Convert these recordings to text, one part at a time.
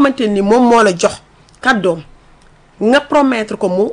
xamante ni moom moo la jox kàddoom nga promettre ko mu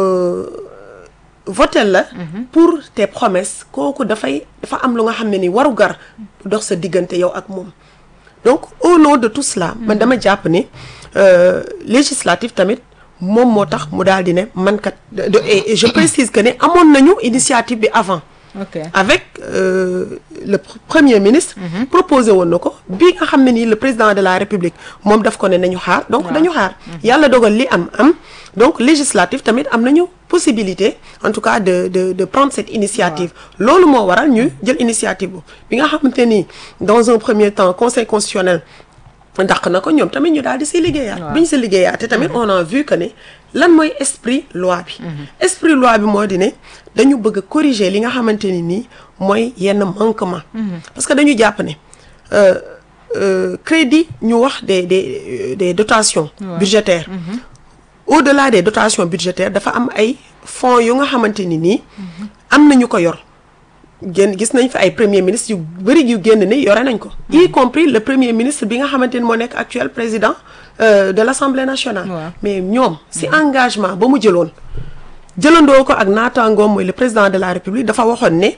votel la pour tes promesses kooku dafay dafa am lu nga xam ne ni waru gar dox sa diggante yow ak moom donc au nom de tout cela man dama jàpp ni législatif tamit moom moo tax mu daal di ne man kat et je précise que ne amoon nañu initiative bi avant ok avec euh, le premier ministre proposé woon na ko bi nga xam ne nii le président de la république moom daf ko ne nañu xaar donc dañu xaar yàlla dogal li am am donc législatif tamit am nañu possibilité en tout cas de de de prendre cette initiative loolu moo waral ñu jël initiative bu bi nga xamante ni dans un premier temps conseil constitutionnel dàq na ko ñoom tamit ñu daal di si liggéeyaat bi ñu si liggéeyaat te tamit on a vu que ne lan mooy esprit loi bi esprit loi bi moo di ne dañu bëgg a corriger li nga xamante ni nii mooy yenn manquement parce que dañu jàpp ne crédit ñu wax des des des dotations budgétaires au-delà des dotations budgétaires dafa am ay fonds yu nga xamante ni nii am nañu ko yor génn gis nañ fi ay premier ministre yu bëri yu génn ni yore nañ ko y compris le premier ministre bi nga xamante ni moo nekk actuel président de l'Assemblée nationale mais ñoom si engagement ba mu jëloon jëlandoo ko ak naataangoom mooy le président de la République dafa waxoon ne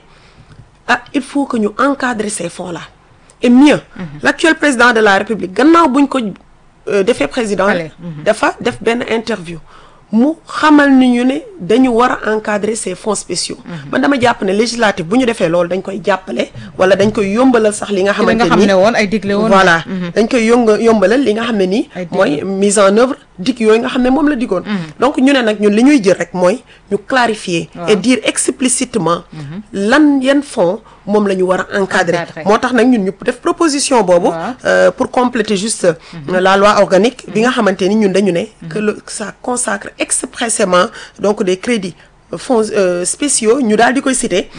ah il faut que ñu encadrer ces fonds là et mieux l'actuel président de la République gannaaw buñ ko defee président dafa def benn interview mu xamal ni ñu ne dañu war a encadrer ces fonds spéciaux man dama jàpp ne législatif bu ñu defee loolu dañ koy jàppale wala dañ koy yombalal sax li nga xamante nga xam ne woon ay digle woon voilà dañ koy yonga yombalal li nga xam ne nii mooy mise en œuvre dig yooyu nga xam ne moom la digoon donc ñu ne nag ñun li ñuy jël rek mooy ñu clarifier et dire explicitement lan yan fonds moom la ñu war a encadrer moo tax nag ñun ñu def proposition boobu pour compléter juste la loi organique bi nga xamante ni ñun dañu ne que le ça consacre expressément donc des crédits fonds spéciaux ñu daal di koy citer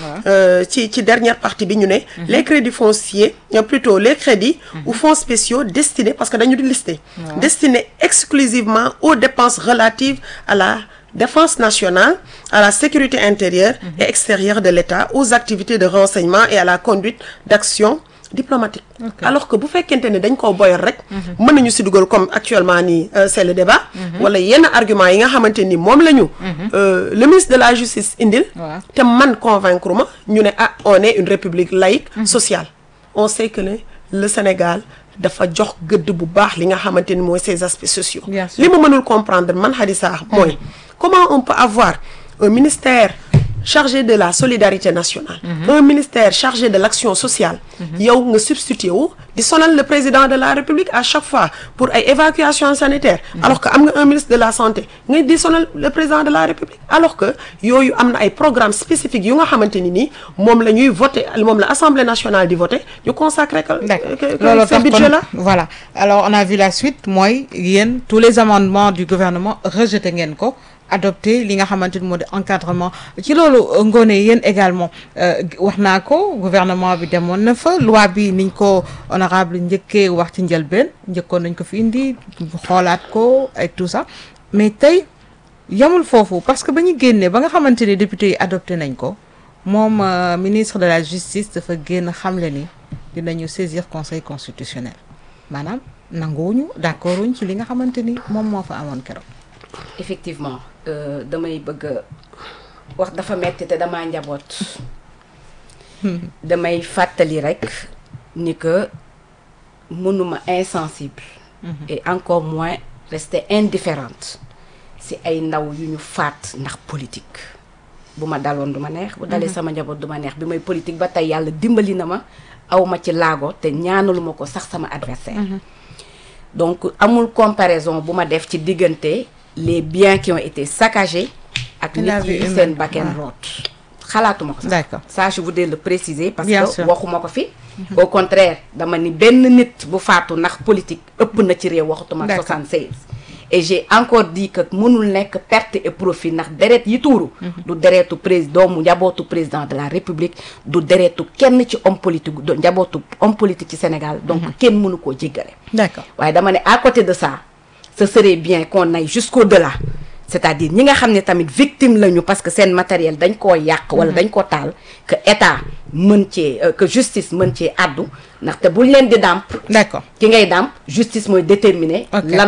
ci ci dernière partie bi ñu ne les crédits fonciers plutôt les crédits ou fonds spéciaux destinés parce que dañu di lister destinés exclusivement aux dépenses relatives à la défense nationale à la sécurité intérieure et extérieure de l'État aux activités de renseignement et à la conduite d'actions diplomatique okay. alors que bu fekkente ne dañ koo boyal rek mën nañu si dugal comme actuellement nii c'est le débat wala yenn argument yi nga xamante ni moom la ñu le ministre de la justice indil te man convaincre ma ñu ne ah on est une république laïque sociale on sait que ne le Sénégal dafa jox gëdd bu baax li nga xamante ni mooy ces aspects sociaux li ma mënul comprendre man Hadissa mooy comment on peut avoir un ministère chargé de la solidarité nationale un ministère chargé de l'action sociale yow nga substitué wu di sonal le président de la république à chaque fois pour ay évacuation sanitaire alors que am nga un ministre de la santé ngay di sonal le président de la république alors que yooyu am na ay programmes spécifiques yu nga xamante ni nii moom la ñuy voté moom la assemblée nationale di voté ñu consacré que loolu ce budget là voilà alors on a vu la suite mooy yéen tous les amendements du gouvernement rejeté ngeen ko adopté li nga xamante ni moo di encadrement ci loolu ngoone yéen également wax naa ko gouvernement bi demoon na fa loi bi niñ ko honorable njëkkee wax ci njëlbeen njëkkoon nañ ko fi indi xoolaat ko et tout ça mais tey yamul foofu parce que ba ñu génnee ba nga xamante ni député yi adopté nañ ko moom ministre de la justice dafa génn xamle ni dinañu saisir conseil constitutionnel maanaam nanguwuñu d'accord wuñ ci li nga xamante ni moom moo fa amoon keroog. effectivement damay bëgg wax dafa metti te damaa njaboot damay fàttali rekk ni que mënuma insensible et encore moins rester indifférente ci ay ndaw yu ñu faat ndax politique bu ma daloon du ma neex bu dalee sama njaboot du ma neex bi may politique ba tey yàlla dimbali na ma aw ma ci laago te ñaanaluma ko sax sama adversaire donc amul comparaison bu ma def ci diggante les biens qui ont été saccagés ak nit yi seen bakken root xalaatuma ko sax d'accord ça je voudrais le préciser parce Bien que sûr. waxuma ko fi au contraire dama ni benn nit bu faatu ndax politique ëpp na ci réew waxatuma D'accord. 76 et j'ai encore dit que mënul nekk perte et profit ndax deret yi tuuru du deretu président doomu njabootu président de la république du deretu kenn ci homme politique du njabootu homme politique ci Sénégal donc kenn mënu koo jéggale d'accord waaye dama ne à côté de ça ce serait bien qu'on aille jusqu'au-delà c'est-à-dire ñi nga xam ne tamit victime lañu parce que seen matériel dañ koo yàq wala dañ koo taal que état mën cee euh, que justice mën cee àddu ndaxte buñ leen di dàmp d'accord ki ngay dàmp justice mooy déterminer Ok. lan